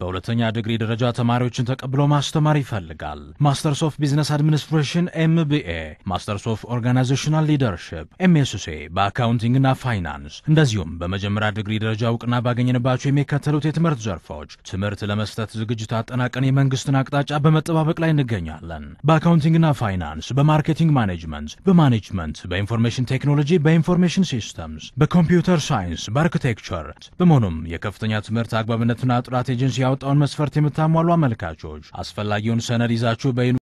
በሁለተኛ ዲግሪ ደረጃ ተማሪዎችን ተቀብሎ ማስተማር ይፈልጋል። ማስተርስ ኦፍ ቢዝነስ አድሚኒስትሬሽን ኤምቢኤ፣ ማስተርስ ኦፍ ኦርጋናይዜሽናል ሊደርሽፕ ኤምኤስሲ በአካውንቲንግና ፋይናንስ እንደዚሁም በመጀመሪያ ዲግሪ ደረጃ እውቅና ባገኘንባቸው የሚከተሉት የትምህርት ዘርፎች ትምህርት ለመስጠት ዝግጅት አጠናቀን የመንግስትን አቅጣጫ በመጠባበቅ ላይ እንገኛለን። በአካውንቲንግና ፋይናንስ፣ በማርኬቲንግ ማኔጅመንት፣ በማኔጅመንት፣ በኢንፎርሜሽን ቴክኖሎጂ፣ በኢንፎርሜሽን ሲስተምስ፣ በኮምፒውተር ሳይንስ፣ በአርኪቴክቸር በመሆኑም የከፍተኛ ትምህርት አግባብነትና ጥራት ኤጀንሲ ያወጣውን መስፈርት የምታሟሉ አመልካቾች አስፈላጊውን ሰነድ ይዛችሁ በ